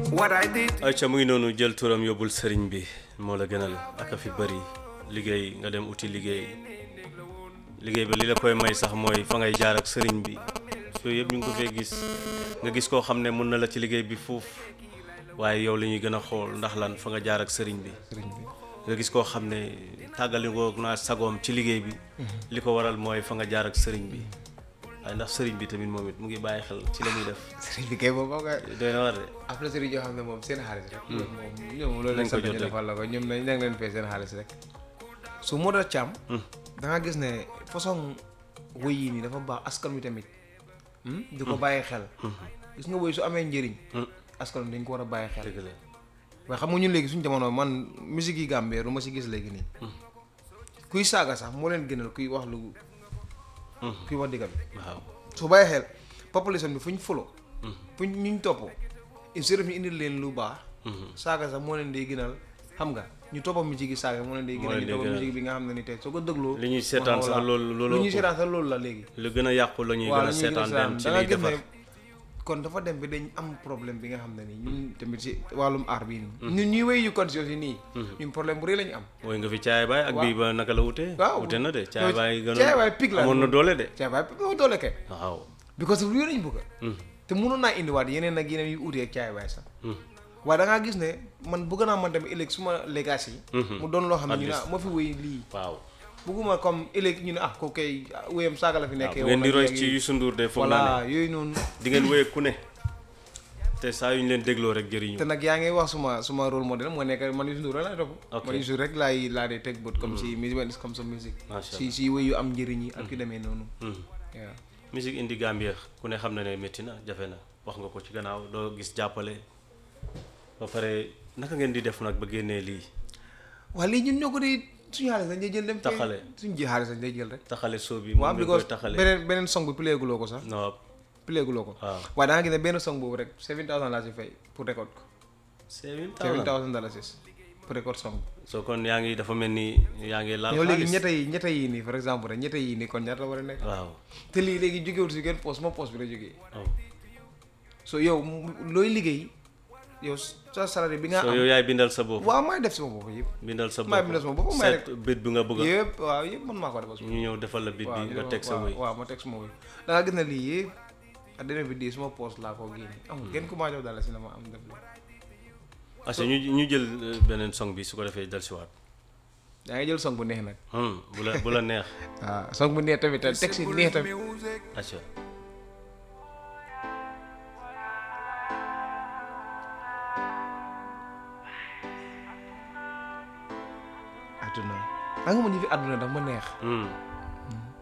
what I did. ayca mu ngi noonu jël turam yóbbul sëriñ bi moo la gënal ak a fi bëri liggéey nga dem uti liggéey liggéey ba li la koy may sax mooy fa ngay jaar ak sëriñ bi yooyu yëpp ñu ngi ko fee gis nga gis koo xam ne mun na la ci liggéey bi foofu waaye yow la ñuy gën a xool ndax lan fa nga jaar ak sëriñ bi nga gis koo xam ne tàggalikoo naa sagoom ci liggéey bi li ko waral mooy fa nga jaar ak sëriñ bi waaye ndax sëriñ bi tamit moom it mu ngi bàyyi xel ci la muy def sëriñ bi kay boobu nga doy na war de am na sëriñ yoo xam ne moom seen xaalis rek ñoom moom ñoom loolu Nañ lañ ko sant jot ñu rek. defal la ko ñoom nañ nañ leen fay seen xaalis rek su moo da càmm da nga gis ne façon wëy yi nii dafa baax askan wi tamit hmm, di ko bàyyi xel gis nga wëy su amee njëriñ askan wi dañ ko war a bàyyi xel dëgg la waaye xam nga ñun léegi suñu jamono man musique yi Gambie lu ma si gis léegi nii kuy saaga sax moo leen gënal kuy wax lu kuy wax digga bi waaw su bàyyi xel population bi fu ñu folo fu ñu ñu topp instead of ñu indil leen lu baax saaga sax moo leen di gënal xam nga ñu toppa musique yi saaga moo leen di Moo gënal leen ñu di toppa gënal. musique bi nga xam ne ni tey soo ko dégloo li ñuy seetaan sax loolu loolu lu ñuy ëpp. seetaan sax loolu la léegi lu gën a yàqu la ñuy waaw gën a lu ñuy seetaan dem ci da nga liy gis defar ne kon dafa dem bi dañ am problème bi nga xam ne ni ñun tamit si wàllum aar bii nii ñun ñuy wéy yu conscience yi nii ñun problème bu rëy la ñu am mooy nga fi caay baay ak Waaw. bii ba naka la wute waaw wute na de caay baay gënoon caay baay pig la amoon na doole de caay baay pig moo doole kay waaw because of yooyu lañ bëgg te mënoon naa indiwaat yeneen ak yeneen yu utee ak caay baay sax waaye da ngaa gis ne man bëgg naa man tamit ëllëg suma legacy yi mu doon loo xam ne At ñu ne least. ah moo fi wéy lii waaw bëgguma comme ëllëg ñu ne ah ko kay wéyam saaga la fi waaw nekkee bu ngeen di wala roy léegi- ci Youssou Ndour de foog naa voilà ne yooyu noonu di ngeen wéye ku ne te saa yu ñu leen dégloo rek jëriñu te nag yaa ngi wax suma suma rôle modèle moo nekk man Youssou Ndour rek laay topp Ok. man Youssou rek laay laa dee teg bët comme si musique when it comes to musique Macha si si wéy yu am njëriñ yi ak yu demee noonu Hmm. waaw musique indi Gambie ku ne xam na ne métti na jafe na wax nga ko ci gannaaw doo gis jàppale ba pare naka ngeen di def nag ba génnee lii waaye lii ñun ñoo ko di suñu xaalis dañ jël dem Taxale. suñu ji xaalis dañ jël rek taxale soo bi waaw moom lañ koy because taxale beneen beneen song bi pileeguloo ko sax non pileeguloo ko waaw waaye da nga gis ne benn song boobu rek seven thousand laa si fay pour record ko seven seven thousand thousand dollars pour record song soo kon yaa ngi dafa mel ni yaa ngi laal yow léegi xaalis ñetta yi ñetta yi nii par exemple rek ñetta yi nii kon ñaata la war a nekk waaw te lii léegi jógewul si kenn poste moom poste bi la jógee waaw so yow mu- looy liggéey yow sa salari bi nga soo am yow yaay bindal sa bopp waaw maay def sama bopp yëpp bindal sa maay bindal sama bopp maay seet bit bi nga bëgg a yëpp waaw yëpp man maa ko defal sama ñu ñëw defal la bit bi nga teg sa waaw wëy waaw ma teg sama wëy da nga gis ne lii yëpp ak dina bi di suma poste laa ko génne amul kenn ku maa jox dala si na ma am def la parce que ñu ñu jël euh, beneen song bi su ko defee dal si waat yaa ngi jël song bu neex nag Hmm, bu la bu la neex waaw song bu neex tamit te teg si neex tamit Music. acca àdduna xam nga ma ñu fi àdduna daf ma neex Hmm.